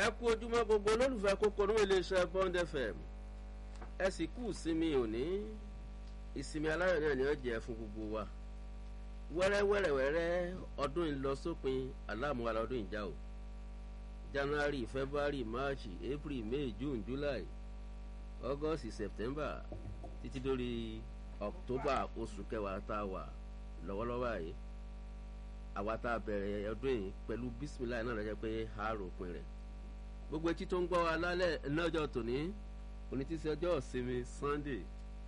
ẹ kú ojúmọ́ gbogbo olólùfẹ́ kókó ní iléeṣẹ́ bond fm ẹ sì kú ìsinmi òní ìsinmi aláyọ̀ náà ni ó jẹ́ fún gbogbo wa wẹ́rẹ́wẹ́rẹ́wẹ́rẹ́ ọdún ìlọsópin aláàmúwa lọ́dún ìjà o january february march april may june july august september títí dórí october oṣù kẹwàá tá a wà lọ́wọ́lọ́wọ́ yìí àwa tá a bẹ̀rẹ̀ ọdún yìí pẹ̀lú bisimilayi náà lọ́jọ́ pé a ròpin rẹ̀ gbogbo etí tó ń gbọ́ wa lálẹ́ lọ́jọ́ tòní onítìsí ọjọ́ ìsinmi sunday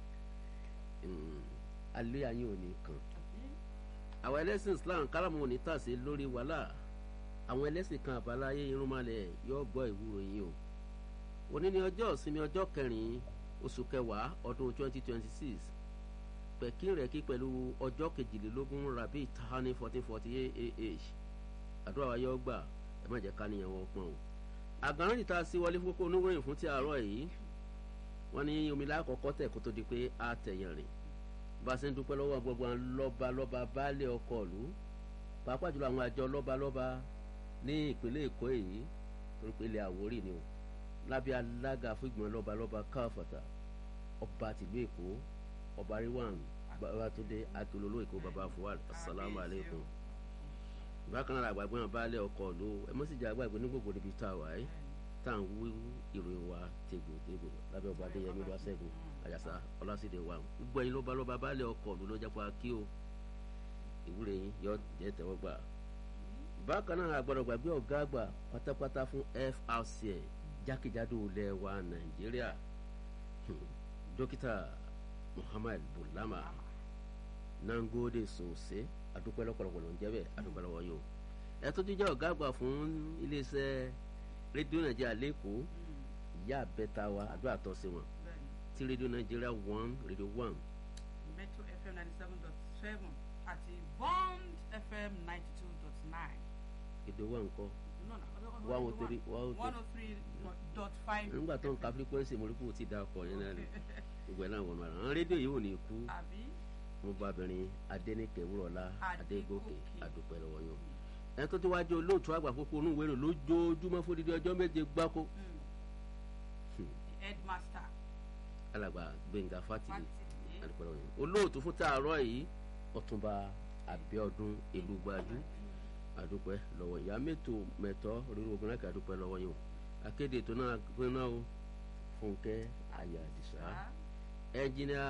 alẹ́ ayé òní kan àwọn ẹlẹ́sìn islam káràmù òní tàsé lórí wàhálà àwọn ẹlẹ́sìn kan àbáláyé irúnmalẹ̀ yóò gbọ́ ìwúrò yín o òní ni ọjọ́ ìsinmi ọjọ́ kẹrin oṣù kẹwàá ọdún twenty twenty six pẹ̀kín rẹ̀ kí pẹ̀lú ọjọ́ kejìlélógún rabi tahani fourteen forty eight ah àdúrà wa yóò gbà ẹ má jẹ́ ká níyàn wọ́n pọ́n o àgbọ̀nrín níta sí wọlé fún kókó oníròyìn fún ti àárọ̀ yìí wọ́n ní omi lákọ̀ọ́kọ́ tẹ̀ kó tó di pé a tẹ̀yàn rìn bá a ṣe ń dúpẹ́ lọ́wọ́ gbogbo àwọn lọ́ba lọ́ba baálé ọkọ̀ ìlú pàápàá jùlọ àwọn àjọ lọ́ba lọ́ba ní ìpínlẹ̀ èkó èyí torí pé ilẹ̀ àwórì ni o lábẹ́ alága fún ìgbìmọ̀ lọ́ba lọ́ba káfàtà ọba tìlú èkó ọba ríwàn babatunde akilolo èkó baba fuwad asalaamualeykum bákan náà àgbàgbé wọn baálé ọkọ̀ ìlú ẹ mọ́ sì jẹ́ àgbàgbé ní gbogbo níbi tá a wà yìí tá à ń wú ìròyìn wa tegbòtegbò lábẹ́ ọba adéyẹmí lọ́wọ́ sẹ́gun àjàsá ọlásìdè wa gbogbo ẹ̀yin lọ́ba lọ́ba baálé ọkọ̀ ìlú lọ́jà pa kí o ìwúre yín yọ jẹ́ tẹ́wọ́ gbà. bákan náà àgbọ̀dọ̀ gbàgbé ọ̀gá àgbà pátápátá fún frcn jákèjádò ilẹ̀ wa nàìjíríà dókítà muhammad bulama nangode sose adúpẹ́ lọ́pọ̀lọpọ̀ ló ń jẹ́ bẹ́ẹ̀ adúpẹ́ lọ́wọ́ yìí o ẹ tó ti jẹ́ ọ̀gá àgbà fún iléeṣẹ́ rédíò nàìjíríà lẹ́kọ̀ọ́ ìyá àbẹ́ta wa àdúrà tọ́ sí wọn ti rédíò nàìjíríà one rédíò one. metro fm ninety seven dot seven àti bond fm ninety two dot nine. èdè wa ńkọ́ one oh three one oh three dot five. nígbà tó ń ka frequency mo rí kó o ti da ọkọ yẹn náà rẹ gbogbo ẹ̀ náà wọnú ara àwọn rédíò yìí ò ní kú àbí mo bá obìnrin adẹnikẹ wúrọlá adégòkè adúpẹ́ lọ́wọ́ yín ẹ tó ti wá jẹ́ olóòtú àgbà kókó onúwèrè lójoojúmọ́ fún dídí ọjọ́ méje gbáko headmaster alàgbà gbẹ̀ngà fátìlì Fátìlì. adúpẹ́ lọ́wọ́ yín olóòtú fún tààrọ̀ yìí ọ̀túnba abíọ́dún elúgbájú adúpẹ́ lọ́wọ́ ìyá mẹ́tò mẹ́tọ́ rírun obìnrin kà adúpẹ́ lọ́wọ́ yín o akéde ètò náà gbéná o fúnkẹ́ ayà àdìsá ẹnjìnìà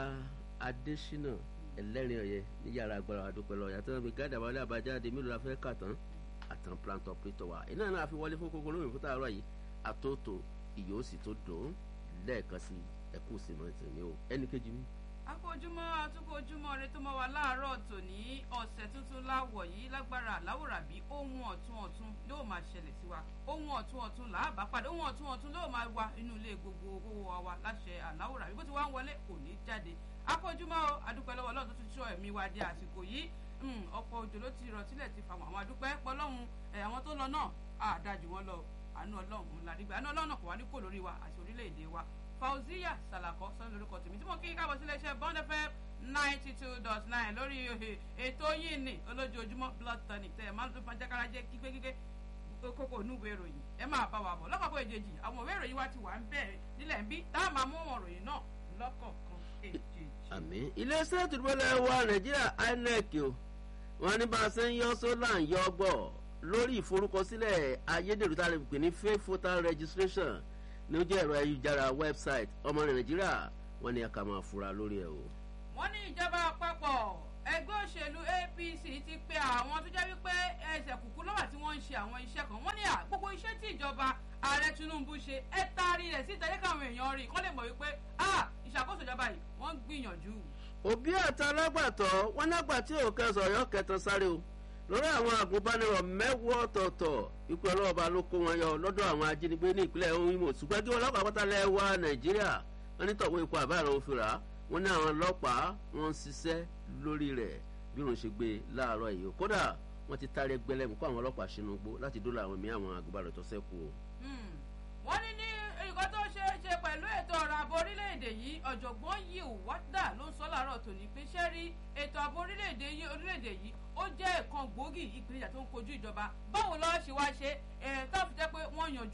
adésínà ẹlẹ́rìn ọ̀yẹ́ ní yàrá agbára adúpẹ́ lọ́wọ́ yàtọ̀ náà bí gáàdà wálé àbájáde mílò la fẹ́ kà tán àtàn plant operator wa iná náà fi wọlé fún kókó lóyún fún tààrọ̀ yìí àtòtò ìyóòsì tó dùn lẹ́ẹ̀kan sí ẹkú sèmọ́tì mi o ẹnì kejì mi akójúmọ́ atukójúmọ́ rẹ tó mọ́ wa láàárọ̀ tòní ọ̀sẹ̀ tuntun láwọ̀ yìí lágbára àláwòrán bí ohun ọ̀tún ọ̀tún yóò máa ṣẹlẹ̀ sí wa ohun ọ̀tún ọ̀tún làábà padà ohun ọ̀tún ọ̀tún yóò máa wà inú ilé gbogbo owó wa wa láṣẹ àláwòrán bí bó ti wá ń wọlé kò ní jáde akójúmọ́ o adúpẹ́ lọ́wọ́ ọlọ́run tó ti sọ ẹ̀mí wa di àsìkò yìí Mm, ọ̀pọ̀ òjò ló ti rọ̀ sílẹ̀ ti fàwọn àwọn adúpẹ́ pọ́lọ́hún ẹ̀ àwọn tó lọ náà àdájú wọn lọ àánú ọlọ́run làdígbà àánú ọlọ́run kò wá ní kò lórí wa àti orílẹ̀-èdè wa fauziya salako sọ́nà lórúkọ tèmi tí mo kí káàbọ̀ sí iléeṣẹ́ bond fm ninety two dot nine lórí ètò yìí ní olójoojúmọ́ blood tonic tẹ̀ máa ń tún fàjákàrà jẹ́ kígbékígbé kókó onúwèé ìròyìn ẹ máa bá wa bọ̀ lọ́kọ̀ọ̀kan èjèèjì àwọn òwe ìròyìn wa ti wà ń bẹ̀rẹ̀ nílẹ̀ ń bí tá a máa mú àwọn ìròyìn náà lọ́kọ̀ọ̀kan èjèèjì. àmì iléeṣẹ́ ìtúbọ̀lẹ̀ wa nàìjíríà inec o wọn ní bá a ṣe ń yọ sólà ń yọ gbọ́ lórí ìforúkọsílẹ̀ ayédèrú tá a lè pè ní fake voter registration ní ojú ẹ̀rọ ayélujára website ọmọ nàìjíríà wọn ní ẹ̀ka máa fura lórí ẹ̀ o. wọ́n ní ìjọba àpapọ̀ ẹgbẹ́ òṣèlú apc ti pe àwọn tó jẹ́ wípé ẹsẹ̀ kùkú lọ́wọ́ tí wọ́n ń ṣe àwọn iṣẹ́ kan wọ́n ní à gbogbo iṣẹ́ tí ìjọba ààrẹ tinubu ṣe ẹ taari rẹ̀ síta yẹ káwọn èèyàn rí kọ́ lè mọ̀ wípé ah ìṣàkóso ìjọba yìí wọ́n ń gbìyànjú. òbí àti alágbàtọ́ wọn nágbà tí ò kẹsàn ọ̀yọ́ kẹtàn sáré o lórí àwọn àgùnbánirọ̀ mẹ́wọ́ ọ̀tọ̀ọ̀tọ̀ ikú ọlọ́ọ̀bá ló kó wọn yọ lọ́dọ̀ àwọn ajínigbé ní ìpínlẹ̀ ohun ìmọ̀ ṣùgbọ́n kí wọn lọ́pàá pátá lẹ́wà nàìjíríà wọn ní tọ̀wé ikú àbáàrọ̀ òfin rà á wọn ní àwọn ọlọ́pàá wọn ń ṣiṣẹ́ lórí rẹ̀ bí wọn ṣe gbé láàárọ̀ yìí kódà wọn ti tarí ẹgbẹ́lẹ́mú kó àwọn ọlọ́pàá sínú gbó láti dóòlà àwọn mìíràn àwọn àgùnbánirọ̀ tó ṣẹ́kù o. Hmm. wọ́n ní ní nǹkan tó ṣe é ṣe pẹ̀lú ètò ọ̀rọ̀ ààbò orílẹ̀-èdè yìí ọ̀jọ̀gbọ́n yìí wádà ló ń sọ láàárọ̀ tòní pé ṣé rí ètò ààbò orílẹ̀-èdè yìí orílẹ̀-èdè yìí ó jẹ́ ẹ̀kan gbòógì ìpèníjà tó ń kojú ìjọba báwo lọ́wọ́ ṣe wá ṣe ẹ̀ tó fi jẹ́ pé wọ́n yanjú ẹ̀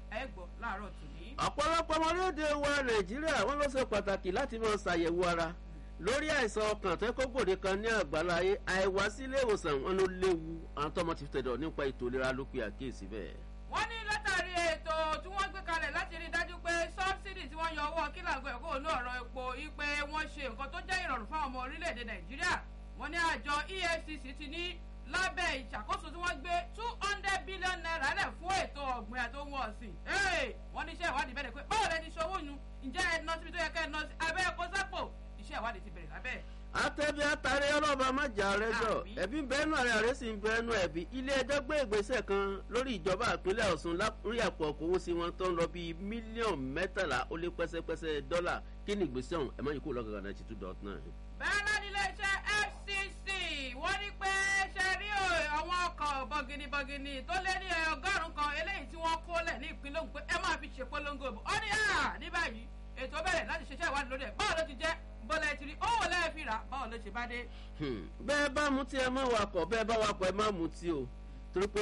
ẹ gbọ́ láàárọ̀ tòní. ọ̀pọ̀lọpọ̀ ọmọlédè wa nàìjíríà wọ́n ló ṣe pàtàkì láti máa ṣàyẹ̀wò ara lórí àìsàn ọkàn tó kó gbòde kan ní àgbáláyé àìwá sí ilé ìwòsàn wọn ló léwu àwọn tọmọ ti tẹ̀dọ̀ nípa ètò ìlera ló pe àkíyèsí bẹ́ẹ̀. wọ́n ní látàrí ètò tí wọ́n gbé kalẹ̀ láti rí i dájú pé sọ́bsidì tí wọ́n yọ owó kílàgbé ẹ̀kọ́ ní ọ̀rọ̀ epo ipe wọ́n ṣe nǹkan tó jẹ́ ìrọ̀rùn fáwọn ọmọ orílẹ̀-èdè nàìjíríà wọ́n ní àjọ efcc ti ní lábẹ́ ìṣàkóso tí wọ́n gbé two hundred billion naira lẹ̀ fún ètò ọ̀gbìn àti ohun ọ̀sìn wọ́n ní iṣẹ́ ìwádìí bẹ̀rẹ̀ pé báwo lẹ ti ṣòwò yun ǹjẹ́ ẹ nọ síbi tó yẹ kẹ́ ẹ nọ sí abẹ́ ẹ̀kọ́ sápò iṣẹ́ ìwádìí ti bẹ̀rẹ̀ lábẹ́ àtẹ̀bí àtàrí ọlọ́ba májà rẹjọ Àmín. ẹ̀bí bẹ́ẹ̀nù ààrẹ ààrẹ sì ń bẹ́ẹ̀nù ẹ̀bí ilé ẹjọ́ gbé ìgbésẹ̀ kan lórí ìjọba ìpínlẹ̀ ọ̀sùn lórí àpò ọkọ̀wó sí wọn tó ń lọ bíi mílíọ̀nù mẹ́tàlá ó lé pẹ́sẹ́pẹ́sẹ́ dọ́là kí ni ìgbésẹ̀ ọ̀hún ẹ̀ má yìí kó lọ́gàgà náà ti two dot nine. bẹ́ẹ̀ náà nílé iṣẹ́ fcc wọ́n ní pé ṣe rí o, àwọn ọkọ̀ bọ̀gìnìbọ̀gìnì tó lé ní ọgọ́rùn-ún kan eléyìí tí wọ́n kó lẹ̀ ní ìpínlẹ̀ Ògùn pé ẹ máa fi ṣèpolongo ìbò ó ní à ní báyìí ètò bẹ̀rẹ̀ láti ṣiṣẹ́ ìwádìí lórí ẹ̀ báwo ló ti jẹ́ bọ́lá ẹ ti rí owó lẹ́ẹ̀ fi rà báwo ló ṣe bá dé. Hmm, bẹ́ẹ̀ bá mutí ẹ má wakọ̀ bẹ́ẹ̀ bá wakọ̀ ẹ má mutí o torí pé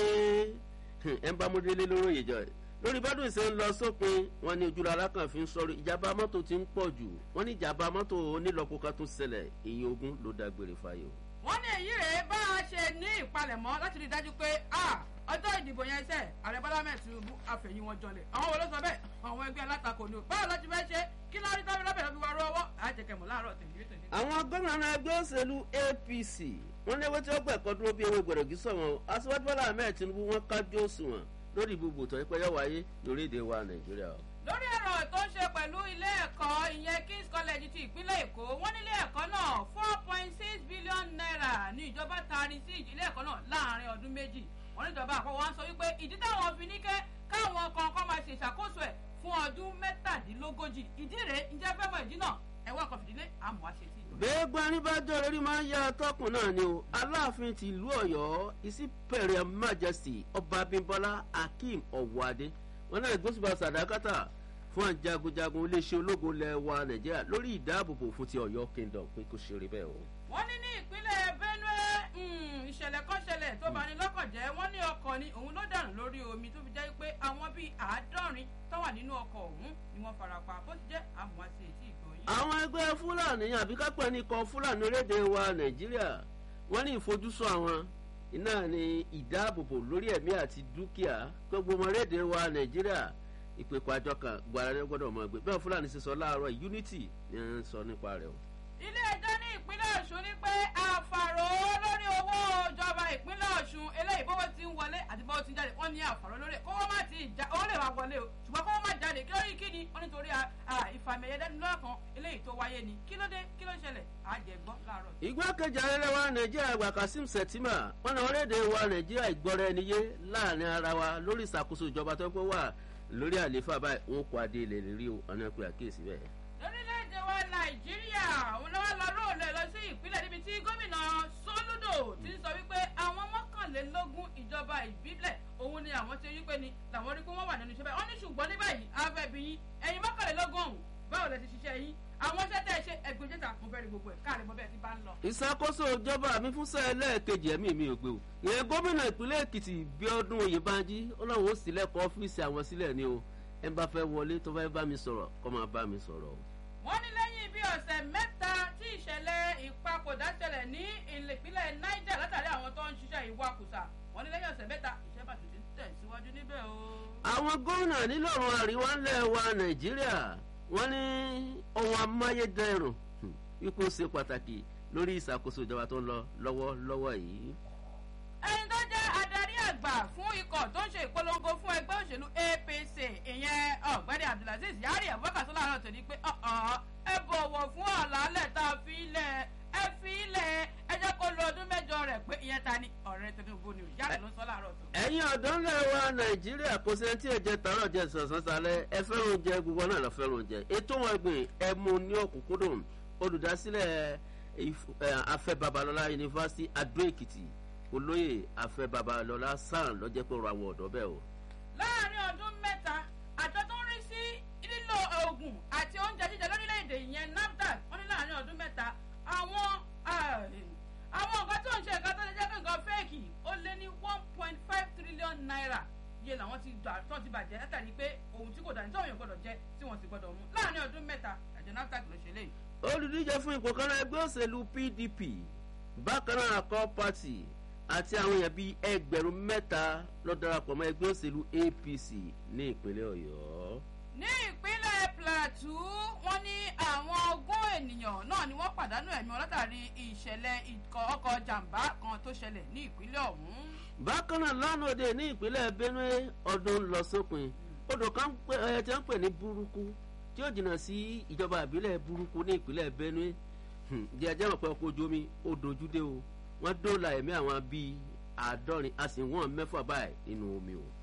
hmm, ẹ ń bá múdélé lóró ìjọ ẹ̀ lórí bádùn ìṣe ń lọ sópin wọn ní ojúlọ alákànfin sọ̀rọ̀ ìjàmbá mọ́tò ti ń pọ̀ jù wọ́n ní ìjàmbá mọ́tò onílọ́po kan tún ṣẹlẹ̀ èyí ogun ló dágbére fáyọ̀. wọ́n ní èyí rèé bá a ṣe ní ìpalẹ̀mọ́ láti rí i dájú pé a ọjọ́ ìdìbò yẹn ṣe ààrẹ bọ́lá mẹ́ẹ̀ tinubu àfẹ̀yìn wọn jọlẹ̀ àwọn wo ló sọ bẹ́ẹ̀ àwọn ẹgbẹ́ alátakò ni o báwo ló ti fẹ́ ṣe kí lórí tọ́bi lọ́bẹ̀ lọ́bi wá rọ́wọ́ àjẹkẹ̀mọ́ láàárọ̀ tèmi tèmi. àwọn gómìnà ẹgbẹ́ òṣèlú apc wọ́n léwé tí wọ́n gbẹ̀kọ́ dúró bí ewé gbẹ̀rọ̀gì sọ̀wọ́n aṣíwájú bọ́lá ahmed tinubu wọ́n kájú òṣùwọ̀n lórí ibùgbò tó ẹgbẹ́ yọ wáyé lórílẹ̀‐èdè wa nàìjíríà. lórí ọ̀rọ̀ tó ń ṣe pẹ̀lú ilé ẹ̀kọ́ ìyẹn kings college ti ìpínlẹ̀ èkó wọ́n ní ilé ẹ̀kọ́ náà four point six billion naira ní ìjọba taari sí ilé ẹ̀kọ́ náà láàrin ọdún méjì wọ́n ní ìjọba àpapọ̀ wọn sọ wípé ìdí táwọn fi ní kẹ́ káwọn kọ̀ọ̀kan máa ṣe ìṣàkóso ẹ̀ fún ọdún mẹ́tàdínlógójì ìdí rèé ǹjẹ́ fẹ́ mọ ìdí náà ẹ̀wọ́n kan fìdílé àmọ́ àṣẹ sí ìjọba. gbẹ́gbẹ́ aníbájọ́ lórí máa ń yá atọ́kùn náà ni o aláàfin ti ìlú ọ̀yọ́ ìsípẹ̀rẹ̀ majesty ọba abímbọ́lá akeem ọ̀wọ́adé wọn náà gbósùbà sàdákàtà fún àjagunjagun iléeṣẹ́ ológun ilẹ̀ wa nàìjíríà lórí ìdáàbòbò fún ti ọ̀yọ́ kingdom pé kò ṣeré bẹ́ẹ̀ o. wọ́n ní ní ìpínlẹ̀ benue mm, ìṣẹ̀lẹ̀ kan ṣẹlẹ̀ tó bani lọ́kàn jẹ́ wọ́n ní ọkọ̀ ni òun ló dànù lórí omi tó fi jẹ́ pé àwọn bíi àádọ́rin tó wà nínú ọkọ̀ ọ̀hún ni wọ́n farapa bó ti jẹ́ àmọ́ àti ètí ìgbọ̀nyìn. àwọn ẹgbẹ́ fúlàní àbí kápẹ́ ní kan fúlàní orílẹ̀-èdè wa nàìjíríà wọ́n ní ìfojúsùn àwọn iná ní ìdáàbòbò lórí ẹ̀mí àti dúkìá gbogbo ọmọ orílẹ̀-èdè wa nàìjíríà ìpèkọ̀ àjọ kan gbàrà gbọ́dọ̀ mọ̀ gbé bẹ́ẹ̀ fúlàní ṣe sọ láàárọ̀ unity ni wọ́n ń sọ nípa rẹ̀ o. ilé ẹjọ́ ní ìpínlẹ̀ ọ̀ṣun ní pé àfàrò lórí owó ìjọba ìpínlẹ̀ ọ̀ṣun eléyìí bówó ti ń wọlé àti bówó ti ń jáde wọ́n ní àfàrò lórí ẹ̀ kówó má ti já owó lè wá wọlé o ṣùgbọ́n kówó má jáde kí lórí kí ni wọ́n nítorí ìfàmìyẹ dẹ́nulọ́kan eléyìí tó wáyé ni kí ló dé kí ló ṣẹlẹ̀ àjẹgbọ́ láàárọ̀ yìí. ìgbákejì ààrẹ wa nàìjíríà àgbà kasim sẹtìmà wọn náà orílẹ̀-èdè wa nàìjíríà ìgbọ́ra ẹni yé láàrin ara wa lórí ìṣàkóso ìjọba tó pé wà lórí àlééfà báyìí wọn kó adé ilẹ̀ lérí o ọ̀nà ìpè àkíyèsí bẹ́ẹ̀. lórílẹ̀‐èdè wa nàìjíríà òun ló wá lọ róòlù lọ sí ìpínlẹ̀ níbi tí gómìnà sólúdò ti sọ wípé àwọn mọ́kànlélógún ìjọba ìbílẹ̀ òun ni àwọn ti rí pé ni làwọn rí pé wọ́n wà nínú iṣẹ́ báyìí wọ́n ní ṣùgbọ́n ní báyìí afẹ́bí yín ẹ̀yin mọ́kànlélógún ọ̀hún báwo lẹ ti ṣiṣẹ́ yín àwọn iṣẹ́ tẹ́ ẹ ṣe ẹgbẹ́ jẹ́ta mo fẹ́ rí gbogbo ẹ̀ káàrí mo bẹ́ẹ̀ ti bá ń lọ. ìṣàkóso ìjọba mi fún sẹ́ẹ̀ lẹ́ẹ̀kejì ẹ̀mí mi ò gbé o ìyẹn gómìnà ìpínlẹ̀ èkìtì bíọ́dún oyèbánjí ó láwọn ó sílẹ̀kọ̀ ọ́fíìsì àwọn sílẹ̀ ni o ẹ bá fẹ́ wọlé tó fẹ́ bá mi sọ̀rọ̀ kó máa bá mi sọ̀rọ̀ o. wọ́n ní lẹ́yìn bí ọ̀sẹ̀ mẹ́ta tí ìṣẹ̀lẹ̀ ìpapòdà ṣẹlẹ̀ ní ìpínlẹ̀ niger látàrí àwọn tó ń ṣiṣẹ́ ìwakùsà wọ́n ní lẹ́yìn ọ̀sẹ̀ mẹ́ta ìṣẹ́ bàtú ti tẹ̀síwájú níbẹ̀ o. àwọn gómìnà nílòrùn àríwá ńlẹ̀ wa nàìjíríà wọ́n ní ohun amáyédẹrùn ipò ṣe pàtàkì lórí ìṣàkóso ìjọba tó ń lọ lọ́wọ́lọ́wọ́ yìí. ẹni tó jẹ́ adarí àgbà fún ikọ̀ tó ń ṣe ìpolongo fún ẹgbẹ́ òṣèlú apc ìyẹn ọ̀gbẹ́ni abdulaziz yari abubakar sọlá náà tó ní pé ẹ bọ̀wọ̀ fún àlàálẹ̀ tá a fi ilẹ̀ ẹ fi ilẹ̀ ẹ jẹ́ kó lo ọdún mẹ́jọ rẹ̀ pé ìyẹn ta ni ọ̀rẹ́ tinubu ni yàrá ló ń sọ láàárọ̀ tó. ẹ̀yin ọ̀dọ́ ńlẹ̀ wa nàìjíríà kò sẹ́ni tí ẹ̀jẹ̀ tààrọ̀ jẹ sọ̀sán sálẹ̀ ẹ fẹ́ràn oúnjẹ gbogbo náà lọ fẹ́ràn oúnjẹ ètò wọn gbìn ẹ mú ní òkúnkúndùn olùdásílẹ̀ afẹ́ babalọ́lá yunifásitì adó èkìtì olóyè afẹ́ babalọ́lá sàn lọ́jẹ́ pé ọ̀rọ̀ àwọn ọ̀dọ́ bẹ́ẹ̀ o. láàrin ọdún mẹ́ta àjọ tó ń rí sí lílo oògùn àti oúnjẹ jíjẹ lórílẹ̀‐èdè yẹn nafdac wọ́n ní láàrin ọdún mẹ́ta àwọn àwọn nǹkan tó ń ṣe nǹkan tó lè jẹ́ pé nǹkan fẹ́ẹ̀kì ó lé ní one point five trillion naira iye làwọn ti gbà tó ti bàjẹ́ látàrí pé ohun tí kò dání tí òun gbọdọ̀ jẹ tí wọ́n sì gbọdọ̀ mú láàrin ọdún mẹ́ta àjọ nafdac ló ṣe léyìí. olùdíje fún ipò kan náà ẹgbẹ́ òṣèlú pdp bákan náà akọ party àti àwọn èèyàn bíi ẹgbẹ̀rún mẹ́ta ló darapọ̀ mọ́ ẹgbẹ́ òṣèlú apc ní ìpínlẹ̀ ọ̀yọ́. ní ìpínlẹ̀ plateau wọ́n ní àwọn ogún ènìyàn náà ni wọ́n pàdánù ẹ̀mí wọn látàrí ìṣẹ̀lẹ̀ ìkọ̀ ọkọ̀ jàǹbá kan tó ṣẹlẹ̀ ní ìpínlẹ̀ ọ̀hún. bákan náà lánàá òde ní ìpínlẹ̀ benue ọdún lọ sópin odò kan ẹ ti ń pè ní burúkú tí ó jìnnà sí ìjọba ìbílẹ̀ burúkú ní ìpínlẹ̀ benue jẹjẹ mọ̀ pé ọkọ̀ ojú omi ó dojú dé o wọ́n dóòlà ẹ̀mí àwọn bíi àádọ́rin a sì wọ́n mẹ́fà báyìí nínú omi o.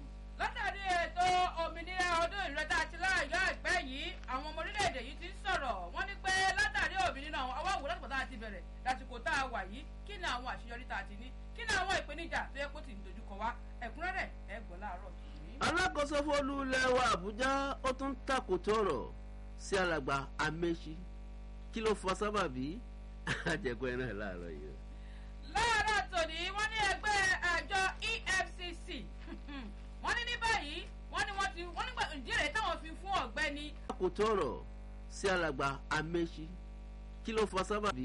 látàrí ètò òmìnira ọdún ìrẹta àti láàyò àìpẹ́ yìí àwọn ọmọ orílẹ̀-èdè yìí ti ń sọ̀rọ̀ wọ́n ní pé látàrí òmìnira àwọn ọwọ́ àwòrán tó ti bẹ̀rẹ̀ lásìkò tá a wà yìí kí ni àwọn àṣeyọrí tá a ti ní kí ni àwọn ìpèníjà tó yẹ kó ti ń dojúkọ wá ẹ̀kúnrẹ́rẹ́ ẹ̀ gbọ́ láàárọ̀ tòní. alákòóso fólú lẹ́wọ̀ àbújá ó tún takòtò ọ̀rọ̀ sí alàgbà amẹ́sí kí ló fọ sábàbí àjẹkọ ẹ náà láàárọ̀ yìí. láàárọ̀ tòní wọ́n ní ẹgbẹ́ àjọ efcc wọ́n ní ní báyìí wọ́n ní wọ́n ti wọ́n nígbà ìdílé táwọn fi fún ọ̀gbẹ́ni. takòtò ọ̀rọ̀ sí alàgbà amẹ́sí kí ló fọ sábàbí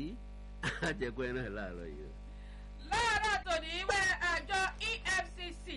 àjẹkọ ẹ náà láàárọ̀ yìí. láàárọ̀ tòní ẹgbẹ́ àjọ efcc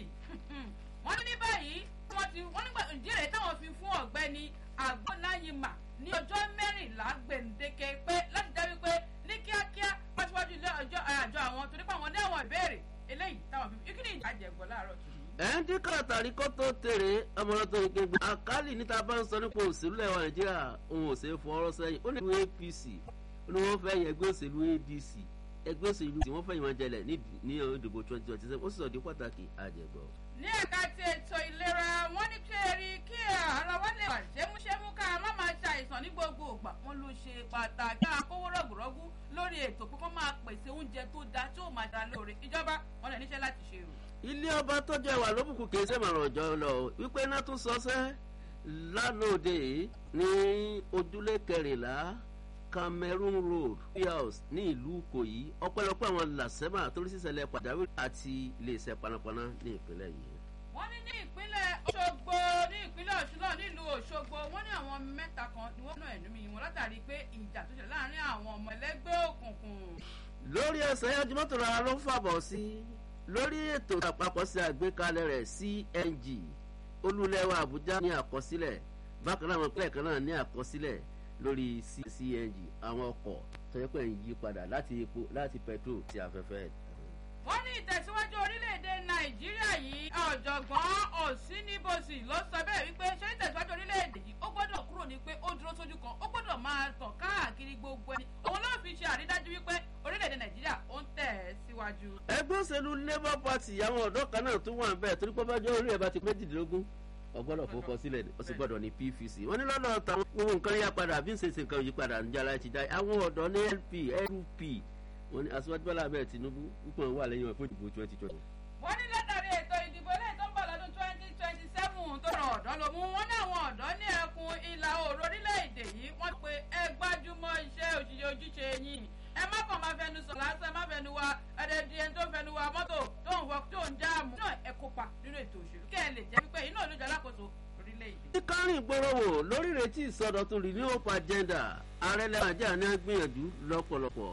wọ́n ní ní báyìí wọ́n ti wọ́n nígbà ìdílé táwọn fi fún ọ̀gbẹ́ni àgbọ̀náyìmá ní ọjọ́ mẹ́rìnlá gbèǹdéke pé láti dá wípé ní kíákíá pàṣípàṣí ilé ọjọ́ àjọ àwọn torí pé àwọn ní àwọn ìbéèrè eléyìí táwọn fi kí ni ìjàjẹ̀gbọ́ láàárọ̀ tòní. ẹ̀ ń dín kàtàrí kó tó tèrè ọmọdé tó ń gbé àkálì níta bá ń sọ nípa òṣèlú lẹ́wọ̀ nàìjíríà òun ò ṣe é fọwọ́rọ́ sẹ́yìn ó ní ìlú apc ó ní wọ́n fẹ́ yẹ ẹgbẹ́ òṣèlú adc ẹgbẹ́ òṣèlú tí wọ́n fẹ́ yìí wọn jẹlẹ̀ ní ìdìbò twenty twenty seven ó sì sọ di pàtàkì àjẹgbọ́. ní ẹ̀ka ti ètò ìlera wọ́n ní kí eri kí ara wa lè wà ṣémúṣémú ká má máa ṣàìsàn ní gbogbo ògbà wọn ló ṣe pàtàkì àkówó rọ̀gùrọ̀gù lórí ètò pé kó máa pèsè oúnjẹ tó dáa tí ó máa dáa lóore ìjọba wọn lè níṣẹ́ láti ṣe o. ilé ọba tó jẹ wà lóbùkún kì í ṣe màrán ọjọ́ lọ wípé iná tún sọsẹ́ lánàá òde ní ojúlé kẹrìnlá cameroon road house ní ìlú ìkòyí ọpẹ́lọpẹ́ àwọn làṣẹmà torí sísẹlẹ pàjáwìrì àti iléeṣẹ́ panápaná ní ìpínlẹ̀ yìí. wọ́n ní ní ìpínlẹ̀ ọ̀ṣọ́gbó ní ìpínlẹ̀ ọ̀ṣun náà nílùú ọ̀ṣọ́gbó wọ́n ní àwọn mẹ́ta kan ni wọ́n náà ẹ̀nú mi wọn látàrí pé ìjà tó ṣẹlẹ̀ láàrin àwọn ọmọ ẹlẹ́gbẹ́ òkùnkùn. lórí ẹsẹ̀ ẹjúmọ́tò rárá ló ń fàbọ̀ sí lórí ètò àpapọ̀ sí àgbékalẹ̀ rẹ̀ cng olúlẹ́wà àbújá ní àkọsílẹ̀ bákan náà àwọn ìpínlẹ̀ kan náà ní àkọsílẹ̀ lórí cng àwọn ọkọ̀ tó yẹ pé ń yí padà láti epo láti petrol sí afẹ́fẹ́. wọ́n ní ìtẹ̀síwájú orílẹ̀-èdè nàìjíríà yìí ọ̀jọ̀gbọ́n òsínníbòsì ló sọ bẹ́ẹ̀ wípé ṣé ìtẹ̀síwájú orílẹ̀-èdè yìí ó gbọ́dọ̀ kúrò ní pé ó dúró sójú kan ó gbọ́dọ̀ máa tàn káàkiri gbogbo ẹni òun ló fi ṣe àrídájú wípé orílẹ̀-èdè nàìjíríà ó ń tẹ̀ ẹ́ síwájú. ẹgbẹ́ òṣèlú labour party àwọn ọ̀dọ́ kan náà tún wà ń bẹ́ẹ̀ torí pé bájọ́ orí ẹ̀ bá ti méjìdínlógún ọgbọ́dọ̀ fọkọ sílẹ̀ ó sì gbọ́dọ̀ ní pvc wọ́n ní lọ́dọ̀ táwọn ohun nǹkan yá padà bí n ṣe ṣe nǹkan yí padà níjà láti ti dá àwọn ọ̀dọ́ ní lp lp wọ́n ní aṣíwájú bọ́lá abẹ́ tinubu púpọ̀ wà lẹ́yìn wọn fún ìdìbò twenty twenty. wọ́n ní látàrí ètò ìdìbò ilé tó ń bọ̀ lọ́dún twenty twenty seven tó ràn ọ̀dọ́ ló mú wọn ní àwọn ọ̀dọ́ ní ẹkùn ìlà oòrùn orílẹ̀-èdè yìí wọ́n pe ẹ gbájúmọ́ iṣẹ́ òṣìṣẹ́ ojúṣe yín ẹ má kàn máa fẹnu sọ lásán ẹ má fẹnu wa ẹdẹdì ẹni tó fẹnu wa mọ́tò tó ń wọ tó ń jáàmù náà ẹ kópa nínú ètò òṣèlú kẹ́ ẹ lè jẹ́ wípé iná olójú alákòóso orílẹ̀-èdè. ní kárìn gbòòrò lórí ìrètí ìsọdọ̀tun renewal agenda ààrẹ lẹ́wọ̀n ní gbìyànjú lọ́pọ̀lọpọ̀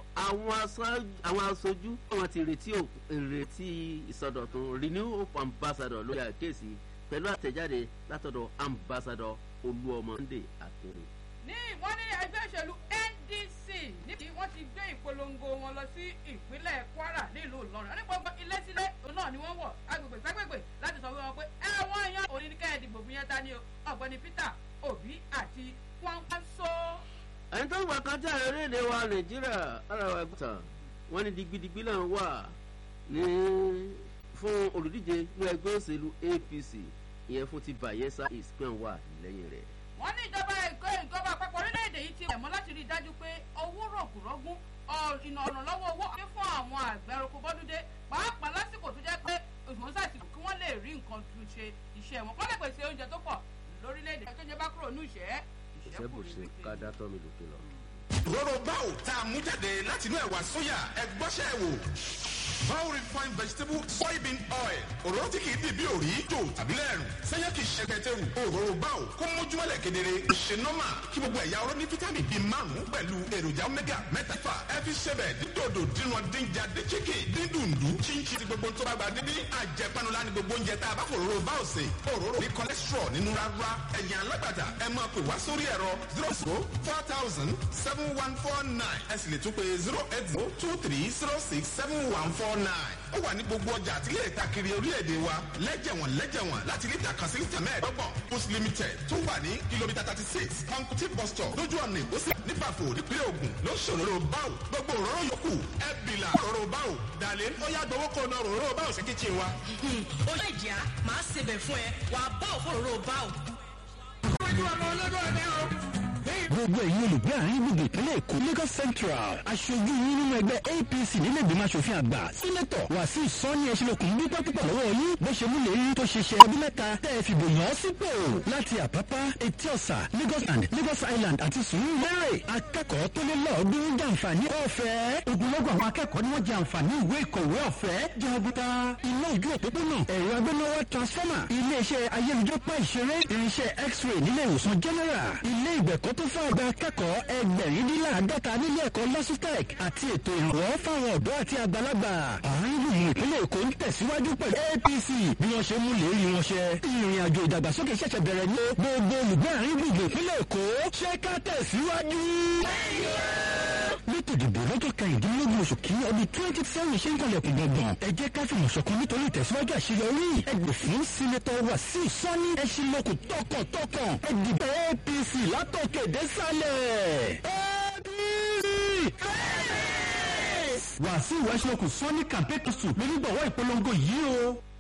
àwọn aṣojú wọn ti retí ìrètí ìsọdọ̀tun renewal ambassador lórí àkéèsí pẹ̀lú àtẹ̀jáde látọ̀dọ̀ ambassador olúọmọ ndé àtẹrẹ. ní wọ́n ní ẹgbẹ́ òṣèlú ndc níbi wọ́n ti gbé ìpolongo wọn lọ sí ìpínlẹ̀ kwara nílùú ìlọrin wọ́n ní gbogbo ilé sílé òun náà ni wọ́n wọ̀ agbègbè ságbègbè láti sọ fún wọn pé ẹ̀wọ̀n èèyàn òní ní kẹ́hìn dìbò fún yẹn ta ni o ọ̀gbẹ́ni peter obi àti kwankwaso. ẹni tó ń gbà kan jáde orílẹ̀-èdè wa nàìjíríà ara wa gbọ́tàn wọ́n ní digbidigbi náà wà ní fún olùdíje ní ẹgbẹ́ òṣèlú apc ìyẹn fún ti bayelsa ìsìnkú wà lẹ́yìn rẹ̀ wọ́n ní ìjọba ẹ̀kọ́ ìjọba àpapọ̀ orílẹ̀-èdè yìí ti wẹ̀ mọ́ láti rí i dájú pé owó rọ̀gùrọ̀gùn ìnà ọ̀nà lọ́wọ́ owó ọ̀hún fún àwọn àgbẹ̀ ẹranko bọ́dúndé pàápàá lásìkò tó jẹ́ pé òṣùwọ̀n sàtìkù kí wọ́n lè rí nǹkan tún ṣe iṣẹ́ wọn wọ́n lè pèsè oúnjẹ tó pọ̀ lórílẹ̀-èdè tó jẹ́ bá kúrò ní ìṣẹ́ ìṣẹ́ bò ṣe ká dá tọ́ mi lòkè lọ. rọrọ báwo tá a mú jáde látinú ẹ̀wà sóyà ẹgbọ́sẹ̀ wò Bao refined vegetable soybean oil. Òróró tí kìí dìbí òrí jò tàbí lẹ́rù. Sẹ́yìn kìí ṣe kẹtẹ́rù. Òróró báwo kó mójúmọ́lẹ̀ kedere. Ṣé nọ́mà kí gbogbo ẹ̀yà ọ̀rọ̀ ní fítámì bíi márùn-ún pẹ̀lú èròjà omega mẹ́tàfà. Ẹ fi ṣẹbẹ̀ dídòdò dínà dínjà dé chicken dídùndú. Chinchin ti gbogbo tó bá gba dídí. Àjẹpanulá ni gbogbo oúnjẹ tá a bá fòróró báwo sè. Òróró ní cholesterol nínú rárá. Ẹ̀yin alágbàtà ẹ máa pè wá sórí ẹ̀rọ zero zero four thousand seven one four nine. Ẹ sì lè tún pé zero eight zero two three zero six seven one four nine. Ó wà ní gbogbo ọjà àti ilé ìtakiri orílẹ̀-èdè wa lẹ́jẹ̀wọ̀n lẹ́jẹ̀wọ̀n láti lítà kan sí lítà mẹ́ẹ̀ẹ́dọ́gbọ̀n. Post limited tó wà ní kìlómítà thirty six Pankuti bus stop lójú ọ̀nà ìgbésí nípàfò nípínlẹ̀ Ògùn ló ń ṣòro báwò. Gbogbo òróró yòókù ẹ bìlà òróró báwò. Dàlẹ́ ó yá gbowó kó na òróró báwò sí kíchìn wa. ó lè jà máa ṣebẹ̀ fún ẹ wàá bá òfòrò bá ò. gbogbo ẹ̀yin olùgbé àárín gbogbo ìpínlẹ̀ èkó lagos central aṣojú yín nínú ẹgbẹ́ apc nílẹ̀ ìgbìmọ̀ asòfin àgbà sínétọ̀ wàsíù sọ́ni ẹ̀ṣinlókun dúpẹ́ púpọ̀ lọ́wọ́ yín bó ṣe mú lérí tó ṣe ṣe ọdún mẹ́ta tẹ́ ẹ fìbò yàn án sípò láti àpápá etí ọ̀sà lagos and lagos island àti sùúrùlérè akẹ́kọ̀ọ́ tó lé lọ́ọ̀ọ́dún jàǹfààní ọ̀fẹ́ ogunlọ́gọ̀ àwọn akẹ́kọ̀ọ́ ni wọ́n jẹ àǹfààní ìwé ìkọ̀wé ọ̀fẹ́ jàǹbùtà iná ìjú òpópónà ẹ̀rọ agbénáwá transformer iléeṣẹ́ ayélujára ìṣeré irinṣẹ́ x-ray nílé ìwòsàn general ilé ìgbẹ̀kọ́ tó fún àgbà akẹ́kọ̀ọ́ ẹgbẹ̀rindínláàdọ́ta nílé ẹ̀kọ́ lọ́sítẹ̀k àti ètò ìrànwọ́ fáwọn ọ̀dọ́ àti àgbàlagbà àárín gbùngbùn ìpínlẹ̀ èkó ń tẹ̀síwájú pẹ̀lú apc bí wọ́n ṣe mú lérí wọn ṣẹ ìrìn àjò ìdàgbàsókè ṣẹ̀ṣẹ̀ bẹ̀rẹ̀ ní gbogbo olùgbé àárín gbùngbùn ìpínlẹ̀ èkó ṣé ká tẹ̀síwájú lẹ́tọ̀ ìdìbò lọ́jọ́ kẹrìndínlógún oṣù kìíní ọdún twenty seven ṣe ń kọlẹ̀kùn gbọ̀ngàn ẹ jẹ́ ká fìmọ̀ ṣọ̀kan nítorí ìtẹ̀síwájú àṣeyọrí ẹgbẹ̀ fún sínétọ̀ wàsíù sọ́ni ẹṣinlókù tọkàntọkàn ẹdìbò apc látòkè désàlẹ̀ apc wàsíù ẹṣinlókù sọ́ni campaign council lónígbọ̀wọ́ ìpolongo yìí o.